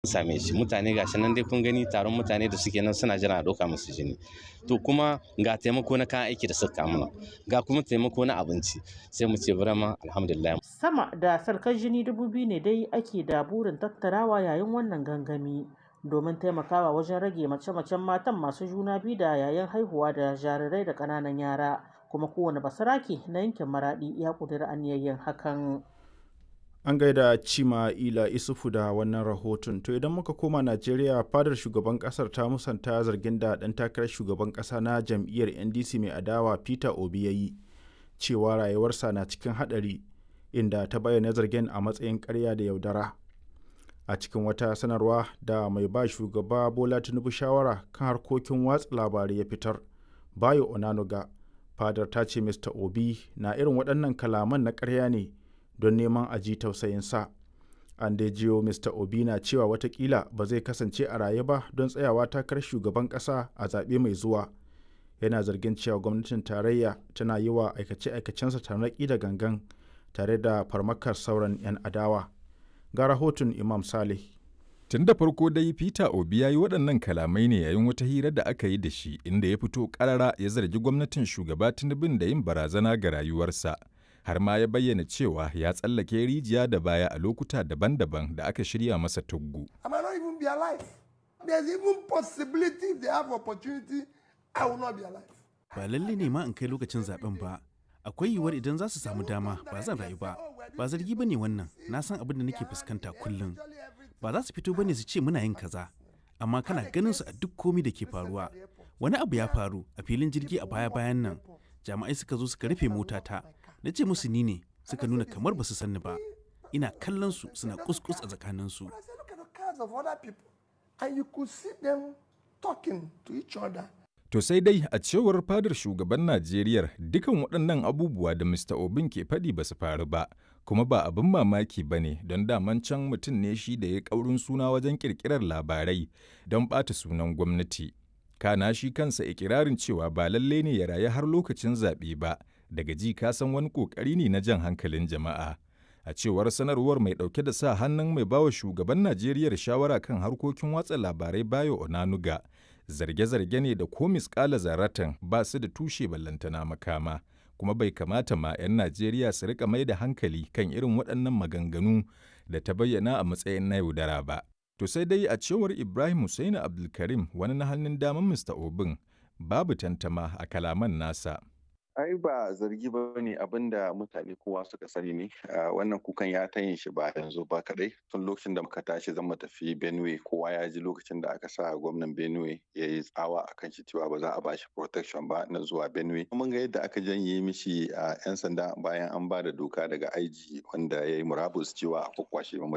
same shi mutane gashi nan dai kun gani taron mutane da suke nan suna jira a ɗauka musu jini to kuma ga taimako na kayan aiki da suka mana ga kuma taimako na abinci sai mu ce burama alhamdulillah sama da sarkar jini dubu biyu ne dai ake da burin tattarawa yayin wannan gangami domin taimakawa wajen rage mace-macen matan masu juna biyu da yayin haihuwa da jarirai da ƙananan yara kuma kowane basarake na yankin maraɗi ya ƙudiri aniyayyen hakan An gaida Cima Ila Isufu da wannan rahoton. To idan muka koma Najeriya fadar shugaban kasar ta musanta zargin da ɗan takarar shugaban ƙasa na jam'iyyar NDC mai adawa Peter Obi ya yi cewa rayuwarsa na cikin haɗari inda ta bayyana zargin a matsayin ƙarya da yaudara. A cikin wata sanarwa da mai ba shugaba Bola Tinubu shawara kan harkokin watsa labarai ya fitar, Bayo Onanuga, fadar ta ce Mr. Obi na irin waɗannan kalaman na ƙarya ne don neman a ji tausayinsa. An dai jiyo Mr. Obi na cewa watakila ba zai kasance a raye ba don tsayawa takarar shugaban ƙasa a zaɓe mai zuwa. Yana zargin cewa gwamnatin tarayya tana yi wa aikace-aikacensa tarnaƙi da gangan tare da farmakar sauran 'yan adawa. Ga rahoton Imam Saleh. Tun da farko dai Peter Obi ya yi waɗannan kalamai ne yayin wata hira da aka yi da shi inda ya fito ƙarara ya zargi gwamnatin shugaba Tinubun da yin barazana ga rayuwarsa. har ma ya bayyana cewa ya tsallake rijiya da baya a lokuta daban-daban da aka shirya masa tuggu. Ba lalle ne ma in kai lokacin zaben ba, akwai yiwuwar idan za su samu dama ba zan rayu ba, ba zargi ba ne wannan, na san abin da nake fuskanta kullum. Ba za su fito ba ne su ce muna yin kaza, amma kana ganin su a duk komi da ke faruwa. Wani abu ya faru a filin jirgi a baya-bayan nan, jami'ai suka zo suka rufe motata, na ce musu ni ne suka nuna kamar ba su sanni ba ina kallon su suna kuskus a tsakaninsu To sai dai a cewar fadar shugaban Najeriya dukan waɗannan abubuwa da Mr. Obin ke faɗi ba su faru ba, kuma ba abin mamaki ba ne don daman can mutum ne shi da ya ƙaurin suna wajen ƙirƙirar labarai don ɓata sunan gwamnati. Kana shi kansa ikirarin cewa ba lalle ne ya rayu har lokacin zaɓe ba, daga ji ka san wani kokari ne na jan hankalin jama'a a cewar sanarwar mai dauke da sa hannun mai bawa shugaban najeriya shawara kan harkokin watsa labarai bayo onanuga zarge-zarge ne da ko miskala zaratan ba su da tushe ballantana makama kuma bai kamata ma 'yan najeriya su rika mai da hankali kan irin waɗannan maganganu da ta bayyana a matsayin na yaudara ba to sai dai a cewar ibrahim Hussaini abdulkarim wani na hannun daman mr obin babu tantama a kalaman nasa ai ba zargi ba ne abin da mutane kowa suka sani ne wannan kukan ya ta yin shi ba yanzu ba kadai tun lokacin da muka tashi zan tafi benue kowa ya ji lokacin da aka sa gwamnan benue ya yi tsawa a kan shi cewa ba za a ba shi protection ba na zuwa benue mun ga yadda aka janye mishi a yan sanda bayan an ba da doka daga aiji wanda ya yi murabus cewa a kwakwashe